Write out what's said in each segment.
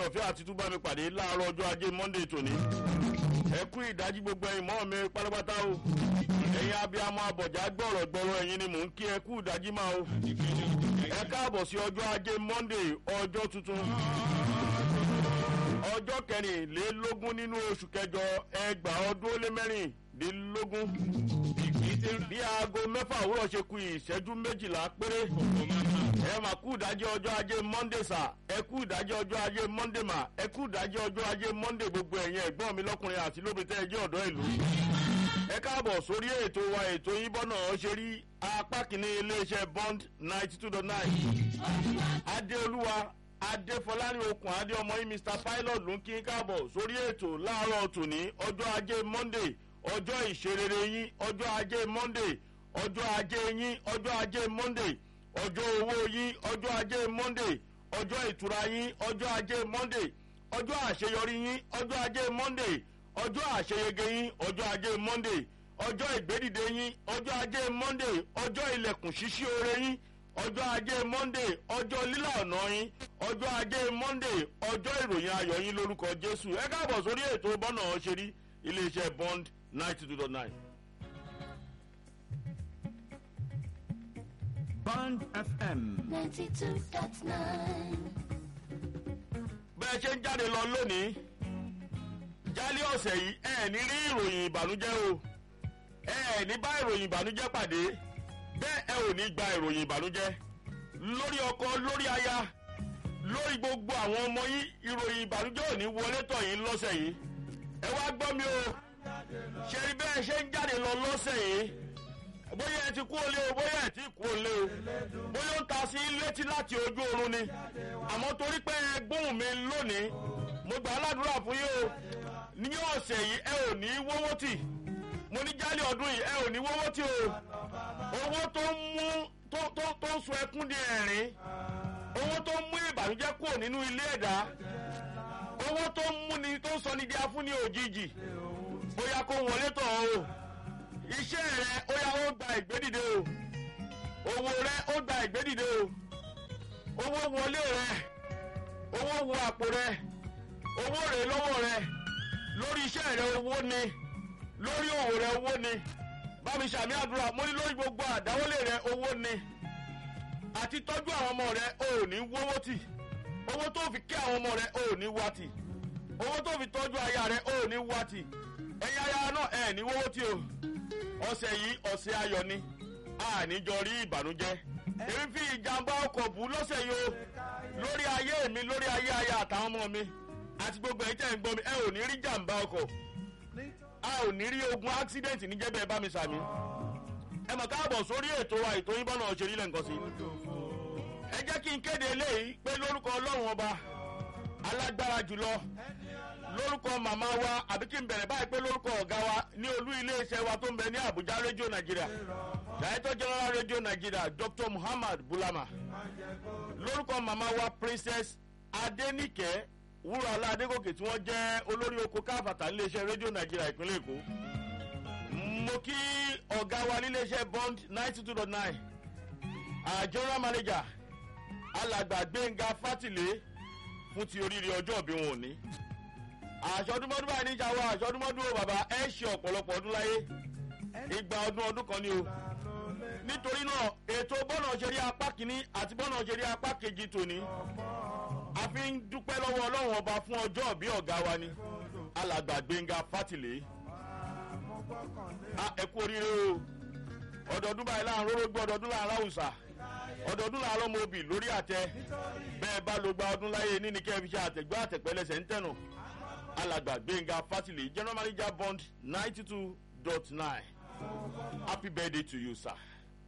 ọ̀fẹ́ àti túbọ̀ mi pàdé láàárọ̀ ọjọ́ ajé monday tòní ẹ kú ìdájí gbogbo ẹ̀yin mọ́ mi pátápátá o ẹ̀yin abiyamọ abọ̀já gbọ̀rọ̀ gbọ̀rọ̀ ẹ̀yin ni mò ń kí ẹ kú ìdájí máa o ẹ káàbọ̀ sí ọjọ́ ajé monday ọjọ́ tuntun ọjọ́ kẹrìnlélógún nínú oṣù kẹjọ ẹgbàá ọdún ó lé mẹ́rìndínlógún bí aago mẹ́fà òwúrọ̀ ṣe ku ìṣẹ́jú méjìlá péré ẹ mà kú ìdájọ́ ọjọ́ ajé monday sà ẹ kú ìdájọ́ ọjọ́ ajé monday mà ẹ kú ìdájọ́ ọjọ́ ajé monday gbogbo ẹ̀yin ẹ̀gbọ́n mi lọ́kùnrin àti lóbi tẹ́ ẹ jẹ́ ọ̀dọ́ ìlú ẹ káàbọ̀ sórí ètò wa ètò yín bọ́nà ṣe rí apá kìíní iléeṣẹ́ bond ninety two dot nine adéolúwa adéfọlárin okùn adé ọmọ yín mr pilot ló ń kí káàbọ̀ sórí ètò láàárọ̀ tòní ọjọ́ ajé monday ọjọ́ ìṣerere yín ọjọ́ ajé monday ọjọ́ ajé yín ọjọ́ ajé monday ọjọ́ owó yín ọjọ́ ajé monday ọjọ́ ìtura yín ọjọ́ ajé monday ọjọ́ àṣeyọrí yín ọjọ́ ajé monday ọjọ́ àṣeyege yín ọjọ́ ajé monday ọjọ́ ìgbédìde yín ọjọ́ ajé monday ọjọ́ ilẹ̀kùn ṣíṣí oore yín ọjọ́ ajé monday ọjọ́ lílà ọ̀nà yín ọjọ́ ajé monday ọjọ́ ìròyìn ayọ̀ yín lórúkọ jésù ẹ káàbọ̀ sórí ètò bọ́nà ṣerí iléeṣẹ́ bond ninety two dot nine. Band FM. 92.9. bẹ́ẹ̀ ṣe ń jáde lọ lónìí jálẹ̀ ọ̀sẹ̀ yìí ẹ ní rí ìròyìn ìbànújẹ́ o ẹ ní bá ìròyìn ìbànújẹ́ pàdé bẹ́ẹ̀ ẹ ò ní gba ìròyìn ìbànújẹ́ lórí ọkọ lórí aya lórí gbogbo àwọn ọmọ yín ìròyìn ìbànújẹ́ ò ní wọlé tọ̀ yín lọ́sẹ̀ yìí ẹ wá gbọ́ mi o ṣe rí bẹ́ẹ̀ ṣe ń jáde lọ lọ́sẹ̀ yìí bóyá ẹ ti kú olé o bóyá ẹ ti kú olé o bóyá ó ń ta sí létí láti ojú oorun ni àmọ́ torí pé ẹ gbóhùn mi lónìí mo gbà á ládùúrà fún yín o ní ọ̀sẹ̀ yìí ẹ ò ní wọ́wọ́ tì mo ní jálẹ̀ ọdún yìí ẹ ò ní wọ́wọ́ tì o owó tó ń mú tó tó tó ń sun ẹkún di ẹ̀rín owó tó ń mú ìbànújẹ́ kúrò nínú ilé ẹ̀dá owó tó ń mú ni tó ń sọ ní di afúnni òjijì bóyá kó wọlé tọ̀ o iṣẹ́ rẹ ó yà ó gba ìgbédìde o owó rẹ ó gba ìgbédìde o owó wọlé rẹ owó wọ àpò rẹ owó rẹ lọ́wọ́ rẹ lórí iṣẹ́ rẹ owó ni lórí òwò rẹ owó ni bámi sàmì àdúrà mo ní lórí gbogbo àdáwọlé rẹ owó ni àti tọ́jú àwọn ọmọ rẹ ò ní wówó tì owó tó fi kí àwọn ọmọ rẹ ò ní wá tì owó tó fi tọ́jú aya rẹ ò ní wá tì ẹ̀yin aya náà ẹ̀ ní wówó tì o ọ̀sẹ̀ yìí ọ̀sẹ̀ ayọ̀ ni àníjọ rí ìbànújẹ́ èmi fi ìjàmbá ọkọ̀ bù lọ́sẹ̀ yìí o lórí ayé mi lórí ayé aya àtàwọn ọmọ mi àti gbogbo ẹ̀yin tẹ̀ ń gbọ́ mi ẹ ò ní rí jàmbá ọkọ̀ a ò ní rí ogun accident níjẹ́bẹ̀ bá mi sàmì ẹ mọ̀ káàbọ̀ sórí ètò wa ètò yín bọ́nà òṣèré lẹ́ǹkan sí ẹ jẹ́ kí n kéde eléyìí pé lórúkọ ọlọ́run ọba alágbára jùlọ lórúkọ màmá wa àbí kí n bẹ̀rẹ̀ báyìí pé lórúkọ ọ̀gá wa ní olú iléeṣẹ́ wa tó ń bẹ ní àbújá rédíò nàìjíríà director general rédíò nàìjíríà dr muhammad bulama lórúkọ màmá wa princess adenike wúrọ̀lá adégòkè tí wọ́n jẹ́ olórí oko káfàtà níléeṣẹ́ rédíò nàìjíríà ìpínlẹ̀ èkó mo kí ọ̀gá wa níléeṣẹ́ bond ninety two dot nine general manager alàgbà gbẹ̀ngà fátìlé fún ti oríire ọjọ́ ìbí wọn ò ní àṣọdúnmọ́dún báyìí níjà wa àṣọdúnmọ́dún o bàbá ẹ ṣe ọ̀pọ̀lọpọ̀ ọdún láyé igba ọdún ọdún kan ni o nítorí náà ètò bọ́nà ṣeré apá kìíní àti bọ́nà ṣeré apá kejì tòní a fi ń dúpẹ́ lọ́wọ́ ọlọ́run ọba fún ọjọ́ bí ọ̀gá wa ni alàgbà gbẹ̀ngà fátìlé ẹ kú oríire o ọdọọdún báyìí láàrin rórógbó ọdọọdún láàrin àwùsà ọdọọdún láàrin ọmọ obì lórí àtẹ bẹ́ẹ̀ bá ló gba ọdún láyé níní kẹ́ fi ṣe àtẹ̀gbọ́ àtẹ̀pẹ́lẹsẹ̀ ń tẹ̀nù alàgbà gbẹ̀ngà fátìlé general manager bond ninety two dot nine happy birthday to you sir.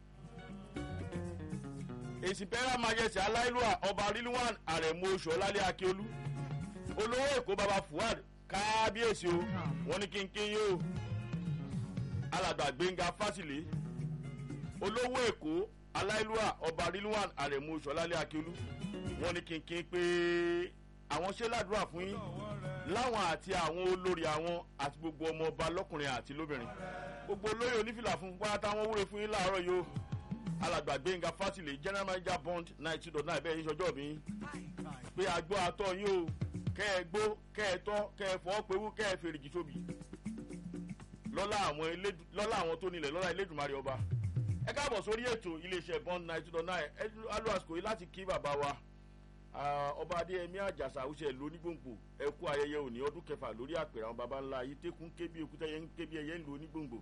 èsì pẹ́rẹ́ majesty aláìlúwà ọba rilwan àrẹ̀mú oṣù ọlálẹ́ akíolú olówó èkó baba fuad kábíyèsí o wọ́n ní kínkín yóò alàgbà gbẹ̀ngà fátìlé olówó èkó aláìlúwà ọba rilwan àrẹ̀mú oṣù ọlálẹ́ akíolú wọ́n ní kínkín pé àwọn ṣe ládùúrà fún yín láwọn àti àwọn olórí àwọn àti gbogbo ọmọ ọba lọkùnrin àti lóbìnrin gbogbo olóyè onífìlà fún pátá wọn wúre fún yín láàárọ̀ yìí o alàgbà gbẹ̀ngà fátìlẹ̀ general manager bond ninety two dot nine bẹ́ẹ̀ yín sọjọ́ mi pé àgbọ̀ àtọ̀ yín o kẹ́ ẹ gbó kẹ́ ẹ tọ́ kẹ́ ẹ fọ́ pewú kẹ́ ẹ fèrèjì tóbi lọ́lá àwọn elédù lọ́lá àwọn tó nílẹ̀ lọ́lá elédùnmarè ọba ẹ káàbọ̀ sórí ètò iléeṣẹ́ bond nine two dot nine ẹ alu àsìkò yìí láti kí bàbá wa ọba adéyẹmí àjàsà àwùjẹ lónígbòǹgbò ẹ kú ayẹyẹ òní ọdún kẹfà lórí àpèrè àwọn baba ńlá yìí tẹkùn kébí èkúté yẹn ń kébí ẹyẹ ń lo onígbòǹgbò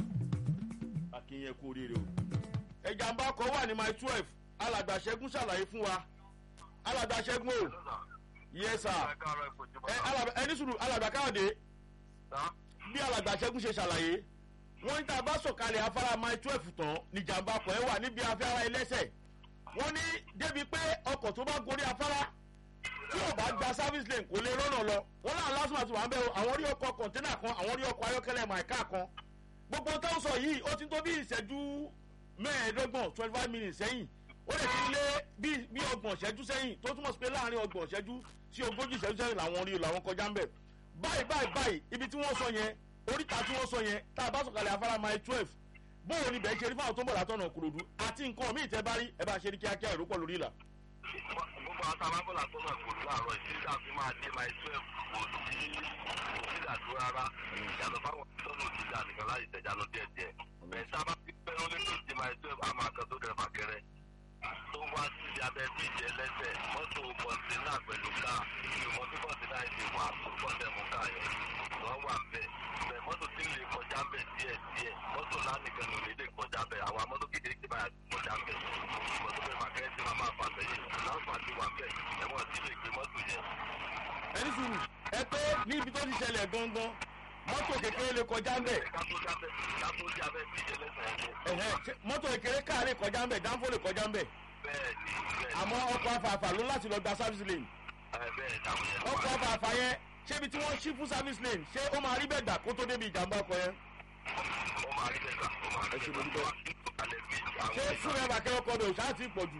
akínyẹn kú oríire o ẹjàmbá kan wà ní my twelve alàgbà ṣẹ́gun ṣàlàyé fún wa alàgbà ṣẹ́gun o yes sir ẹ alàgbà ẹni sùúrù alàgbà káyọ̀dé bí alàgbà ṣẹ́gun ṣe ṣàlàyé wọ́n ní tá a bá sọ̀kalẹ̀ afárá my twelve tán níjàmbá kan ẹ wà níbi afárá ẹlẹ́sẹ̀ wọ́n ní débi pé ọkọ̀ tó bá gorí afárá tí ò bá gba service lane kò lè rọ́nà lọ wọ́n náà lásìmọ̀ àti wà ń bẹ́ o àwọn rí ọkọ̀ kọ̀ńténà kan àwọn rí ọkọ̀ ayọ́kẹ́lẹ́ màìká kan gbogbo tó ń sọ yìí ó ti tó bí ìṣẹ́jú mẹ́ẹ̀ẹ́dọ́gbọ̀n twenty five minutes sẹ́yìn ó lè ti lé bí ọgbọ̀n ìṣẹ́jú sẹ́yìn tó túmọ̀ sí pé láàrin ọgbọ̀n ìṣẹ́jú sí ogójì ìṣẹ́jú sẹ́yìn làwọn rí làwọn kọjá ń bẹ̀ báyìí báyìí báyìí ibi tí wọ́n sọ yẹn oríta tí wọ́n sọ yẹn tá a bá sọ̀kalẹ̀ afárá mile twelve bóun ni bẹ́ẹ̀ ṣe rí fáwọn tó ń bọ̀ látọ̀nà kúròdú àti nǹkan míì tẹ́ bá rí ẹ bá ṣe ní kíákíá ìrópọ̀ lórí ìlà. gbogbo àwọn sábàbọ̀là tó náà kò láàárọ̀ ìṣẹ́jà fi máa dé mile twelve kò sí òṣìṣẹ́ àdúrà rárá ìyàtọ̀ fáwọn tó ní òṣìṣẹ́ ànìkan láti tẹ̀jà lọ díẹ̀ díẹ̀ bẹ́ẹ̀ sábà fi pẹ́ ló lé ní ìdí mile twelve àmọ́ àkàn tó kẹrẹ fàkẹrẹ tó wá sí ibi abẹ́ bíjì ẹlẹ́sẹ̀ mọ́tò kọ̀ǹtínà pẹ̀lú káà ìmọ̀ tó kọ̀ǹtínà yìí wà tó kọ̀ǹtẹ̀ mú káà yẹn wọ́n wà bẹ́ẹ̀ bẹ́ẹ̀ mọ́tò tí lè kọjá ń bẹ̀ díẹ̀ díẹ̀ mọ́tò lánìkan ló lè kọjá bẹ̀ àwa mọ́tò kékeré báyà kọjá ń bẹ̀ mọ́tò bẹ́ẹ̀ fàkẹ́rẹ́ tí màmá fà sẹ́yìn láǹfààní wà bẹ́ẹ̀ ẹ̀wọ̀n tí lè gbé mọ́tò yẹn. ẹni sùúrù ẹ pé ní ibi tó ti ṣẹlẹ̀ gangan mọ́tò kékeré lè kọjá ń bẹ̀. kátó jábẹ́ bíjẹ lẹ́sẹ̀ ẹ̀hẹ́ mọ́tò kékeré káà lè kọjá ń bẹ̀ dáńfó lè kọjá ń bẹ̀. bẹ́ẹ̀ni bẹ́ẹ̀ni. àmọ́ ọkọ̀ afààfà ló láti lọ gba service lane. bẹ́ẹ̀ táwọn yẹn ọkọ̀ afààfà yẹn ṣé ibi tí wọ́n ṣí fún service lane ṣé ó máa rí bẹ́ẹ̀ gbà kó tó débi ìjàmbá ọkọ̀ yẹn. ó máa rí bẹ́ẹ̀ gbà ó máa rí Ẹ ṣe bẹ́ẹ̀ mo gbà dúpẹ́. alẹ́ bí àwọn ṣé fún ẹ bàkẹ́ ọkọ̀ rẹ̀ ò ṣáà ti pọ̀ jù.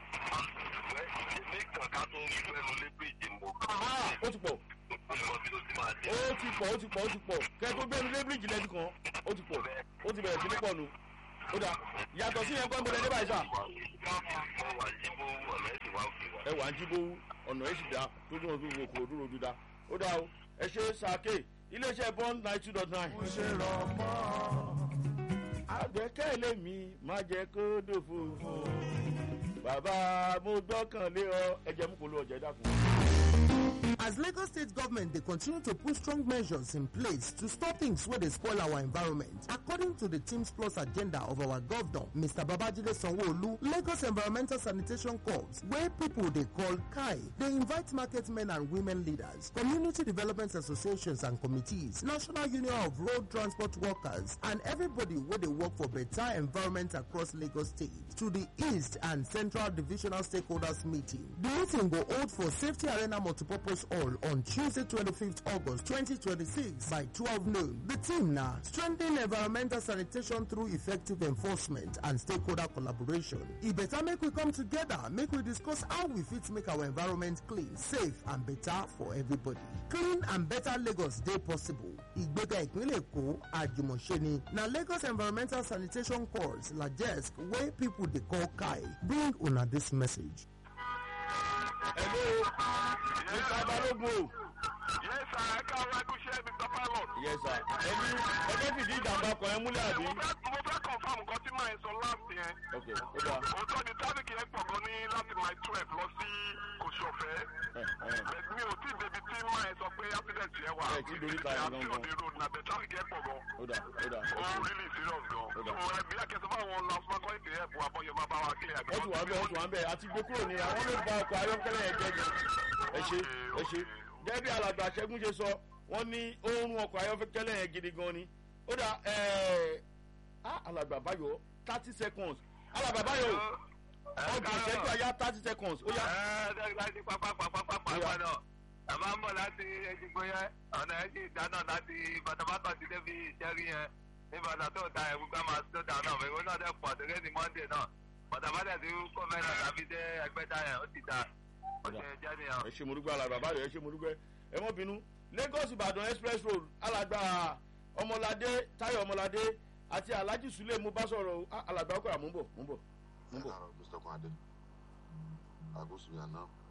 èmi kàn ká tó fẹ́nu lé bíjì mo Ah, ó ti pọ̀ mọ bí ó ti máa dé. ó ti pọ̀ ó ti pọ̀ ó ti pọ̀ kẹ́ tó gbẹ́nu lé bíríìjì lẹ́nu kan ó ti pọ̀ ó ti bẹ̀rẹ̀ sí ní pọ̀ nu. ó dà yàtọ̀ sí yẹn kọ́ ń bọ̀lẹ̀ débà ìsà. mo wà jíbó ọ̀nà ẹ̀sìn wá òkè wá. ẹ wà ń jíbó ọ̀nà ẹ̀ sì dá tó dùn ọdún wo kò dúró dúdá. ó dà o ẹ ṣe sàké iléeṣẹ́ bond nine two dot nine. mo ṣe rọ̀ mọ́. àgbẹ̀kẹ́lé mi má jẹ́ kó dòfo. bàbá mo gbọ́kànlé ọ ẹ jẹ́ mú kó ló ọjà ẹ dákun. As Lagos State government, they continue to put strong measures in place to stop things where they spoil our environment. According to the Teams Plus agenda of our governor, Mr. Babajide Sanwo-Olu, Lagos Environmental Sanitation Corps, where people they call KAI, they invite market men and women leaders, community development associations and committees, National Union of Road Transport Workers, and everybody where they work for better environment across Lagos State to the East and Central Divisional Stakeholders Meeting. The meeting will hold for Safety Arena Multipurpose Hall on Tuesday, 25th August 2026 by 12 noon. The team now strengthen environmental sanitation through effective enforcement and stakeholder collaboration. It better make we come together, make we discuss how we fit make our environment clean, safe and better for everybody. Clean and better Lagos dey possible. Ìgbéga ìpínlẹ̀ Èkó àjùmọ̀ṣe ni na Lagos Environmental Sanitation Corps LAJESC wey people dey call KAI bring una this message. hello mr balogun o. yes sir ẹ ká wá ẹkúṣẹ́ mr pilot. yes sir ẹni ẹgbẹ́ fìdí ìjàmbá ọkọ̀ yẹn múlẹ̀ àbí. mo fẹ́ mo fẹ́ confam nǹkan tí màá sọ last yẹn. ok ó dáa. òótọ́ ni traffic yẹn pọ̀ gan ní láti mile twelve lọ sí kòsòfẹ́. ẹ ẹ mi ò tí ì débi tí màá sọ pé accident yẹn wà. Ẹ tí lórí ta yẹn àti gangan. òde road na the traffic yẹn pọ̀ gan. ó dáa ó dáa. ó really serious gan. Ó dà. so ẹbí akẹ́sọ̀ bá wọn lọ fún akọ́yìn kìí ẹ̀bùn àbọ̀yọ̀ máa bá wa kílẹ̀ àgbẹ̀. wọ́n ti wà ń bẹ̀ wọ́n ti wà ń bẹ̀ àti gbé kúrò ní àwọn ló ba ọkọ̀ ayọ́kẹ́lẹ́ yẹn jẹ́ jẹ́ ẹ ṣe ẹ ṣe gẹ́gẹ́ bí alàgbà ṣẹ́gun ṣe sọ wọ́n ní oorun ọkọ̀ ayọ́kẹ́lẹ́ yẹn gidi gan ni ó dà ẹ̀ ah alàgbà báyọ̀ thirty seconds alàgbà báyọ̀ ọgbọ̀n ṣẹ́jú àyà thirty seconds ó yá ẹ láti pápá pápá pápá Ó yá. náà ẹ máa ń bọ̀ láti ẹ̀jìgbó yẹn ọ̀nà ẹ̀jì ìdáná láti bàtàbàtà ti débi ìṣẹ́rí yẹn ní bàtà tó ta ẹ̀wù gbá máa tó dáná ẹ̀wù náà dẹ̀ pọ̀ tẹ́lẹ̀ ní monday náà bàtàbàtà ti kọ́ mẹ́rin tàbí dé ẹgbẹ́ta yẹn ó ti da ó ṣe jẹ́ nìyẹn. ẹ ṣe mo dúpẹ́ alàgbà báyọ̀ ẹ ṣe mo dúpẹ́ ẹ mọ́ bínú lagos ìbàdàn express road alàgbà ọmọládé táyọ̀ ọmọládé àti alhaji sule mo bá sọ̀rọ̀ o. Ah, alàgbà ọkọ̀ àmúbọ̀ múbọ̀ múbọ̀. Hello, Mr. Kwade. Agusu Yana.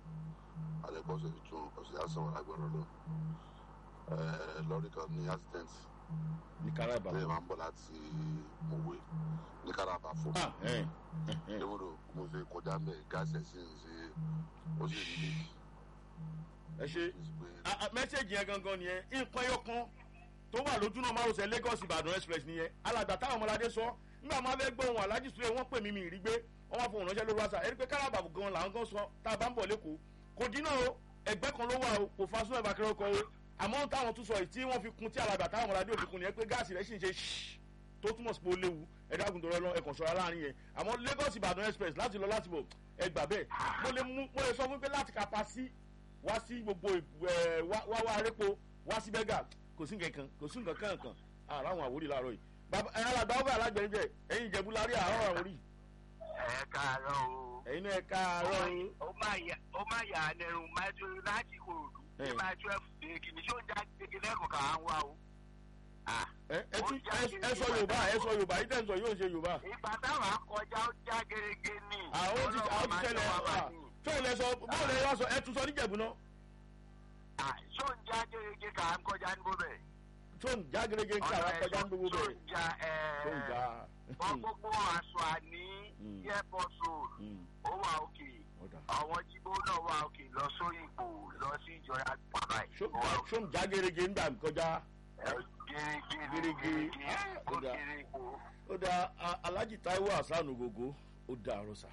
àlẹ́kọ́ ọ̀sẹ̀ tuntun ọ̀sẹ̀ àṣà wà lágbára lọ lọ́rí kan ní accident ní káràbà. lẹ́yìn máa ń bọ̀ láti mọ̀wé ní káràbà fún ah ẹ ẹ lẹ́wọ̀dọ̀ mo ṣe kọjá mẹ́ gáàsì ẹ̀sìn ṣe ó sì rí léèkì ẹ ṣe pé Ah, ah, mẹ́sẹ̀gì yẹn gangan nìyẹn nǹkan ẹyọ kan tó wà lójú náà márosẹ̀ lagos ìbàdàn express nìyẹn alàgbà táwọn ọmọládé sọ nígbà máa fẹ́ gbóhùn alájí sùúrẹ́ wọ́n pè mí mi rí gbé wọ́n wá fohùn ránṣẹ́ lórí wáṣà ẹni pé káràbà gan làwọn gan sọ tá a bá ń bọ̀ lẹ́kọ̀ọ́ kò dínà o ẹgbẹ́ kan ló wà o kò fa súnmọ́ ìbákẹ́rẹ́ ọkọ̀ o àmọ́ táwọn tún sọ yìí tí wọ́n fi kun tí alàgbà táwọn ọmọládé òfin kun nìyẹn pé gáàsì rẹ̀ sì ń ṣe ṣíṣ tó túmọ̀ sí pé ó léwu ẹ̀dá àgùntàn rẹ̀ lọ ẹ̀kọ́ ṣọ́ra láàrin yẹn àmọ́ lagos ìbàdàn express láti lọ láti bọ̀ ẹgbà bẹ́ẹ̀ mo lè mú mo lè sọ fún pé láti kápá sí wá sí gbogbo ẹ wá wá wá arépo wá sí bẹ́gà kò sí nǹkan kan kò sí nǹkan kan kan àrà àwọn àwòrán láàárọ̀ yìí bàbá ẹ alàgbà ọgbà alágbẹ̀rẹ̀ jẹ ẹ̀yin ìjẹ̀bú lárí àárọ̀ àwọn orí ẹ káàárọ̀ o. ẹ̀yin náà ẹ káàárọ̀ o ó máa yà ó máa yà á nẹrù máìtú láti kòròdú ní Eh. máa twelve day kìíní ṣó ń já gbégi lẹ́kọ̀ọ́ kà á ń wá o. Ah, ẹ ẹ tún ẹ- ẹ sọ yorùbá ẹ sọ yorùbá yìí tẹ̀ ń sọ yóò ṣe yorùbá ìgbà táwọn akọjá ó já gerege ní. àwọn ti àwọn ti tẹ̀lé ẹ fẹ́ẹ̀ lẹ sọ bọ́ọ̀lù ẹ wá sọ ẹ tún sọ níjẹ̀bú náà ṣó ń já gerege kà á ń kọjá ní bóbẹ̀. tó ń já gerege ń kà wá kọjá ń gbogbo ṣó bẹ́ẹ̀ ń já tó ń já wọ́n gbogbo aṣọ àní Mm. airport road Mm, ó wà òkè ọ̀dà. àwọn jíbó náà wà òkè lọ sóyìnbó lọ sí ìjọra pàpà Ṣó ń já- ṣó ń já gerege ń gbà kọjá gẹ́gẹ́ Gerege. Ah, ó ó dáa. kéré ipò. ó da a- alhaji taiwo hasan ogogo ó da àròsà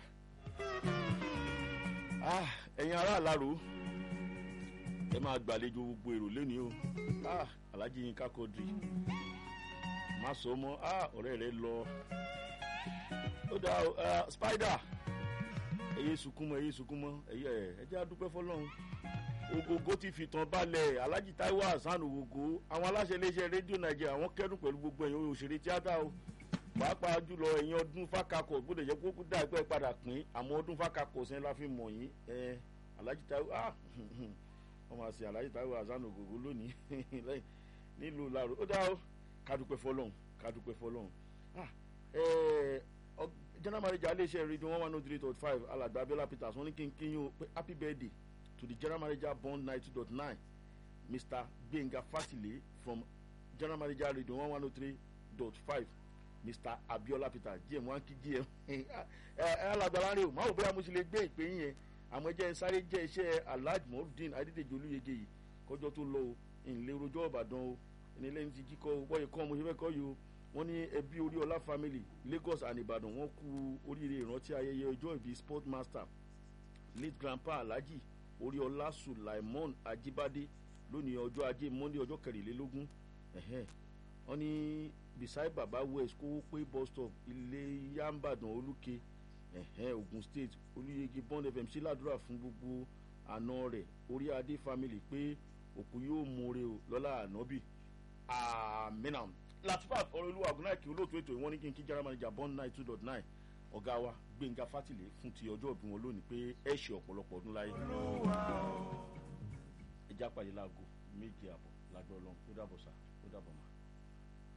Ah, ẹ̀yin ará àlárò ẹ máa gbàlejò gbogbo èrò lẹ́ni o Ah, alhaji yinka kodri má sọ mọ́ Ah, ọ̀rẹ́ rẹ lọ ó da o, ah, spider ẹyẹ sunkúnmọ́ ẹyẹ sunkúnmọ́ ẹyẹ ẹ jẹ́ adúpẹ́ fọlọ́run ogogo ti fìtàn balẹ̀ alhaji taiwo hasan ogogo àwọn aláṣẹ iléeṣẹ́ rédíò nàìjíríà wọ́n kẹ́dùn pẹ̀lú gbogbo ẹ̀yin òṣèré tíátà o pàápàá jùlọ ẹ̀yin ọdún fákakọ̀ gbọ́dọ̀ jẹ́ kókó dá ẹgbẹ́ padà pín àmọ́ ọdún fákakọ̀ sẹ́ni la fi mọ̀ yín ẹ alhaji taiwo ah wọ́n máa ṣe alhaji taiwo hasan ogogo lónìí lẹ́yìn nílùú laro ó dá o kádùpẹ́ fọlọ́hún kádùpẹ́ fọlọ́hún ah ẹ ọ general manager iléeṣẹ́ rédíò one one oh three dot five alàgbà abiola peters wọ́n ní kí n kí yín o pé happy birthday to the general manager bond ninety dot nine mr gbenga fasile from general manager radio one one oh three dot five mr abiola peter gm one kí gm ẹ ẹ alágbára rẹ o máa wò bóyá mo ṣe lè gbé ìpè yín yẹn àmọ́ ẹ jẹ́ ń sáré jẹ́ iṣẹ́ alhaji morudin adédèjì olúyege yìí kọjọ́ tó lọ o ìǹlẹ̀ rojọ́ ìbàdàn o ẹni lẹ́yìn tí jí kọ́ o wọ́n yẹ kọ́ mo ṣe fẹ́ kọ́ yìí o wọ́n ní ẹbí oríọlá family lagos and ìbàdàn wọ́n kú oríire ìrántí ayẹyẹ ọjọ́ ìbí sport master late grandpa alhaji oríọlá sulaimon ajibade lónìí ọjọ́ ajé monday ọjọ́ kẹrìnlélógún ẹ̀hẹ́n. wọ́n ní beside baba west kówó pé bus stop ilé yambadan olùkẹ́ ẹ̀hẹ́n ogun state olùyege bond fm sí ládùúrà fún gbogbo àna rẹ̀ orí adé family pé òkú yóò mọ̀ọ́rẹ́ o lọ́la ànábì àmínà latifat ọ̀rọ̀lúwà ọ̀gùnáìkì olóòtú ètò ìwọ́n ní kí n kí general manager bond nine two dot nine ọ̀gá wa gbẹ̀ngà fátìlẹ̀ fún ti ọjọ́ òbí wọn lónìí pé ẹ̀ ṣe ọ̀pọ̀lọpọ̀ ọdún láyé ẹja pàdé láago méje àbọ̀ lágbọ́ ọlọ́run ó dàbọ̀ sá ó dàbọ̀ mà.